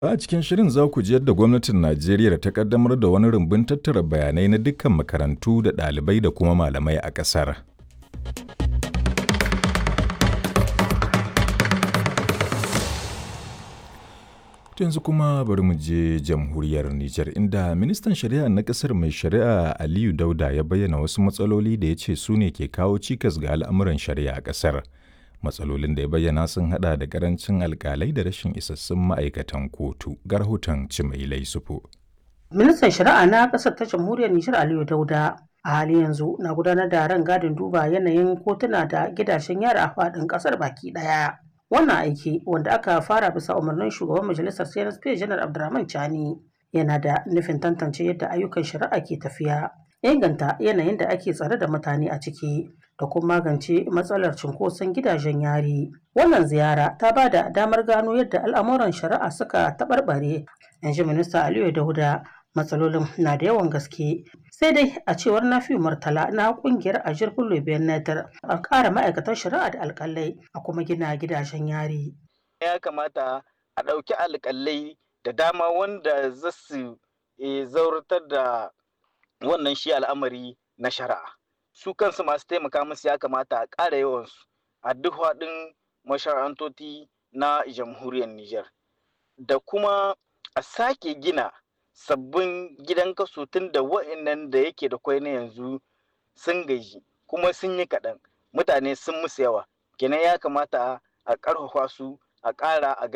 A cikin shirin za ku ji yadda gwamnatin Najeriya ta kaddamar da wani rumbun tattara bayanai na dukkan makarantu da ɗalibai da kuma malamai a ƙasar. yanzu kuma bari mu je jamhuriyar Nijar inda ministan shari'a na ƙasar mai shari'a Aliyu Dauda ya bayyana wasu matsaloli da ya ce su ne ke kawo cikas ga al'amuran shari'a a ƙasar. matsalolin da ya bayyana sun hada da karancin alkalai da rashin isassun ma'aikatan kotu ga rahoton cimailai sufu. ministan shari'a na ƙasar ta jamhuriyar nijar aliyu dauda a hali yanzu na gudanar da ran gadin duba yanayin kotuna da gidajen yara a faɗin ƙasar baki ɗaya wannan aiki wanda aka fara bisa umarnin shugaban majalisar cnsp janar abdurrahman chani yana da nufin tantance yadda ayyukan shari'a ke tafiya inganta yanayin da ake tsare da mutane a ciki da kuma magance matsalar cunkoson gidajen yari. Wannan ziyara ta ba da damar gano yadda al'amuran shari'a suka taɓarɓare. In ji Minista Aliyu Dauda matsalolin na da yawan gaske. Sai dai a cewar Nafi Murtala na kungiyar Ajir Bello Benatar a ƙara ma'aikatan shari'a da alƙalai a kuma gina gidajen yari. Ya kamata a ɗauki alƙalai da dama wanda za su zauratar da wannan shi al'amari na shari'a. su kansu masu taimaka musu ya kamata a ƙara yawansu a duk haɗin mashara'antoti na jamhuriyar Nijar. Da kuma a sake gina sabbin gidan kaso tun da wa'annan da yake da kwai na yanzu sun gaji kuma sun yi kaɗan mutane sun musu yawa kenan ya kamata a ƙarfafa su a ƙara a